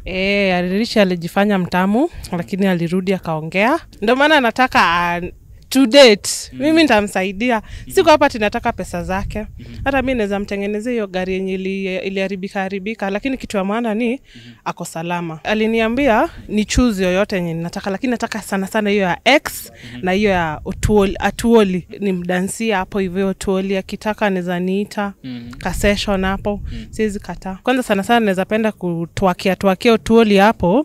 E, Aririchi alijifanya mtamu lakini alirudi akaongea, ndio maana nataka uh, to date mimi nitamsaidia. Siku hapa tinataka pesa zake, hata mi naweza mtengenezea hiyo gari yenye ili- iliharibika haribika, lakini kitu ya maana ni ako salama. Aliniambia ni choose yoyote yenye ninataka, lakini nataka sana sana hiyo ya X na hiyo ya Otuoli, Atuoli ni mdansia hapo hivyo. Otuoli akitaka anaweza niita ka session hapo, siwezi kataa. Kwanza sana sana naweza penda kutwakia twakia Otuoli hapo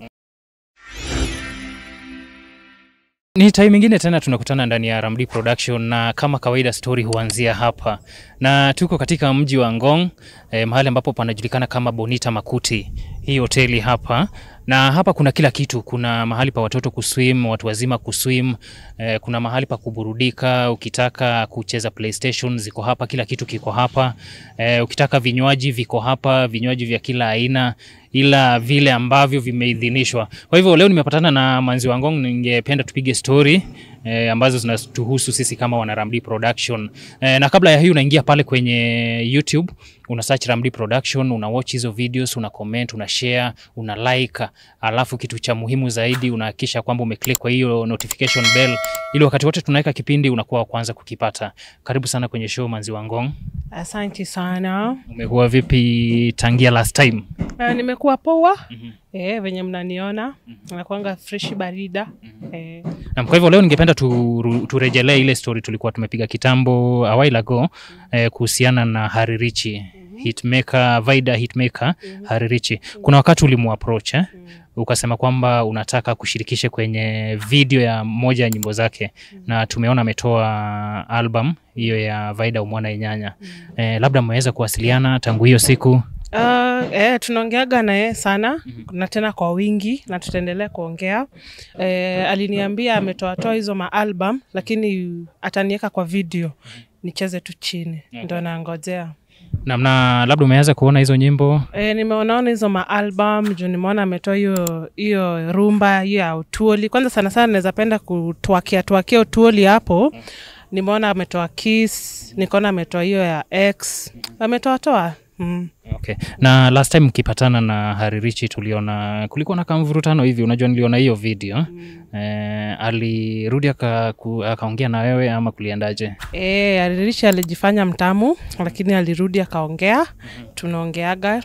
Ni time ingine tena tunakutana ndani ya Ramdi Production na kama kawaida story huanzia hapa, na tuko katika mji wa Ngong eh, mahali ambapo panajulikana kama Bonita Makuti, hii hoteli hapa na hapa kuna kila kitu. Kuna mahali pa watoto kuswim, watu wazima kuswim, eh, kuna mahali pa kuburudika. Ukitaka kucheza PlayStation ziko hapa, kila kitu kiko hapa. Eh, ukitaka vinywaji viko hapa, vinywaji vya kila aina ila vile ambavyo vimeidhinishwa. Kwa hivyo leo nimepatana na Manzi wa Ngong, ningependa tupige story eh, ambazo zinatuhusu sisi kama wana Ramdi Production. Eh, na kabla ya hiyo unaingia pale kwenye YouTube una search Ramdi Production, una watch hizo videos, una comment, una share, una like, alafu kitu cha muhimu zaidi unahakikisha kwamba umeclick kwa hiyo notification bell ili wakati wote tunaweka kipindi unakuwa wa kwanza kukipata. Karibu sana kwenye show Manzi wa Ngong. Asante sana. Umekuwa vipi tangia last time? Uh, nimekuwa poa Mhm. eh, venye mnaniona nakuanga freshi barida eh, Na kwa hivyo leo ningependa tu, turejelee ile story tulikuwa tumepiga kitambo a while ago eh, kuhusiana na Haririchi hitmaker, Vaida hitmaker Haririchi. Kuna wakati ulimuapproach eh? ukasema kwamba unataka kushirikishe kwenye video ya moja ya nyimbo zake na tumeona ametoa album hiyo ya Vaida Umwana Inyanya. Eh, labda mmeweza kuwasiliana tangu hiyo siku? uh, eh, tunaongeaga naye sana na tena kwa wingi na tutaendelea kuongea eh, aliniambia ametoatoa hizo maalbum lakini ataniweka kwa video nicheze tu chini ndo nangojea Na mna labda umeweza kuona hizo nyimbo? E, nimeonaona hizo maalbum juu nimeona ametoa hiyo hiyo rumba hiyo ya utuoli. Kwanza sana sana naweza penda kutwakia twakia utuoli hapo. Nimeona ametoa Kiss, nikaona ametoa hiyo ya X, ametoa toa mm. Okay. Na last time mkipatana na Haririchi tuliona kulikuwa na kamvurutano hivi, unajua niliona hiyo video eh, alirudi aka- ku- akaongea na wewe ama kuliendaje? E, Aririshi alijifanya mtamu lakini alirudi akaongea, tunaongeaga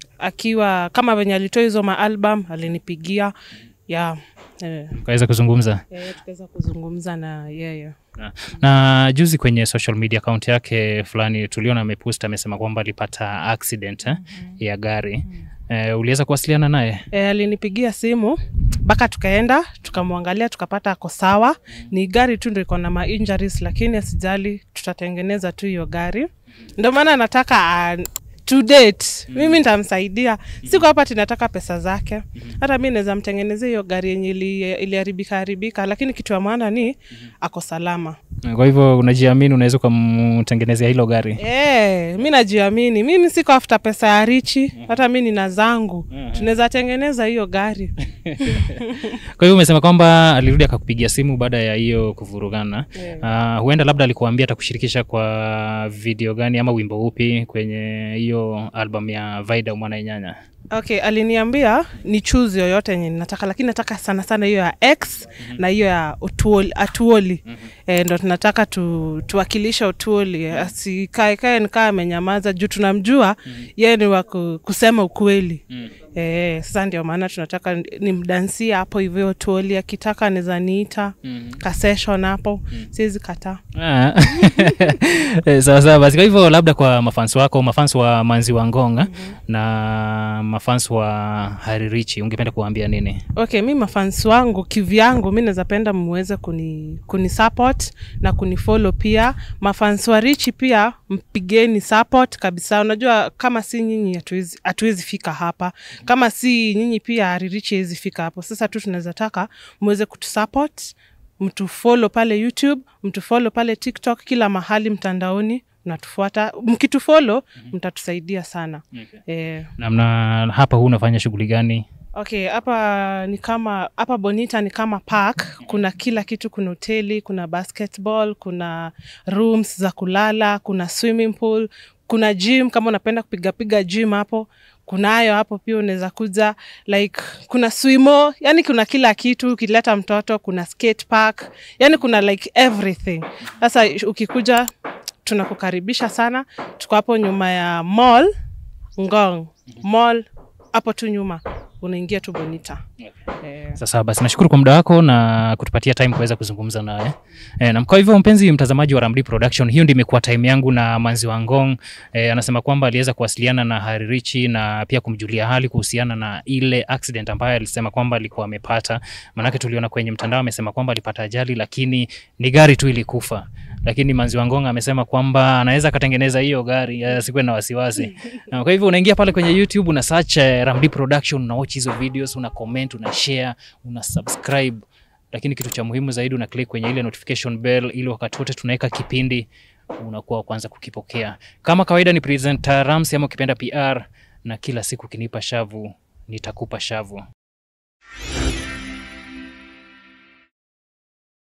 akiwa kama venye alitoa hizo maalbum alinipigia ya e, Ukaweza kuzungumza e, tukaweza kuzungumza na yeye na, na juzi kwenye social media account yake fulani tuliona amepost amesema kwamba alipata accident eh, ya gari eh, uliweza kuwasiliana naye? E, alinipigia simu mpaka tukaenda tukamwangalia tukapata ako sawa. Ni gari tu ndo iko na ma injuries, lakini asijali, tutatengeneza tu hiyo gari. Ndio maana nataka uh, to date mimi nitamsaidia. Siku hapa tinataka pesa zake, hata mi naweza mtengenezea hiyo gari yenye ili- iliharibika haribika, lakini kitu ya maana ni ako salama. Kwa hivyo unajiamini, unaweza ukamtengenezea hilo gari? E, mi najiamini, mimi siko afta pesa ya Richi, hata mi nina zangu, tunaweza tengeneza hiyo gari. Kwa hivyo umesema kwamba alirudi akakupigia simu baada ya hiyo kuvurugana. Yeah. Uh, huenda labda alikuambia atakushirikisha kwa video gani ama wimbo upi kwenye hiyo album ya Vaida Umwana Inyanya? Okay, aliniambia ni choose yoyote yenye nataka, lakini nataka sana sana hiyo ya X na hiyo ya Otuoli, Atuoli e, ndo tunataka tu, tuwakilisha Otuoli, asikae kae nikaa amenyamaza juu tunamjua yeye ni wa ku- kusema ukweli. Eh, sasa ndio maana tunataka ni mdansia hapo hivyo Otuoli, akitaka anaweza niita ka session hapo, siwezi kataa. Ah. Eh, sawa sawa basi. Kwa hivyo labda kwa mafans wako, mafans wa Manzi wa Ngonga na mafans wa Haririchi, ungependa kuwaambia nini? Okay, mi mafans wangu kivyangu, mi naweza penda muweze kuni, kuni support na kunifollow pia. Mafans wa Richi pia mpigeni support kabisa. Unajua kama si nyinyi hatuwezi hatuwezi fika hapa, kama si nyinyi pia Richi hawezi fika hapo. Sasa tu tunaweza taka muweze kutusupport, mtufollow pale YouTube, mtufollow pale TikTok, kila mahali mtandaoni mnatufuata. Mkitufollow mtatusaidia sana eh. Na mna hapa huu unafanya shughuli gani? Okay, hapa ni kama hapa Bonita ni kama park. Kuna kila kitu, kuna hoteli, kuna basketball, kuna rooms za kulala, kuna swimming pool, kuna gym kama unapenda kupiga piga gym hapo. kunayo hapo pia unaweza kuja like kuna swimo yani kuna kila kitu ukileta mtoto kuna skate park yani kuna like everything sasa ukikuja tunakukaribisha sana tuko hapo nyuma ya mall ngong mall hapo tu nyuma unaingia tu bonita eh. Sasa basi nashukuru kwa muda wako na kutupatia time kuweza kuzungumza nawe. E, na kwa hivyo mpenzi mtazamaji wa Ramdi Production, hiyo ndio imekuwa time yangu na Manzi wa Ngong. E, anasema kwamba aliweza kuwasiliana na Haririchi na pia kumjulia hali kuhusiana na ile accident ambayo alisema kwamba alikuwa amepata. Manake tuliona kwenye mtandao amesema kwamba alipata ajali lakini ni gari tu ilikufa. Lakini Manzi wa Ngong amesema kwamba anaweza akatengeneza hiyo gari, asikuwe na wasiwasi. Na kwa hivyo unaingia pale kwenye YouTube una search eh, Ramdi Production, una watch hizo videos, una comment, una share, una subscribe. Lakini kitu cha muhimu zaidi una click kwenye ile notification bell ili wakati wote tunaweka kipindi unakuwa wa kwanza kukipokea. Kama kawaida ni presenter Ramsi ama ukipenda PR na kila siku kinipa shavu nitakupa shavu.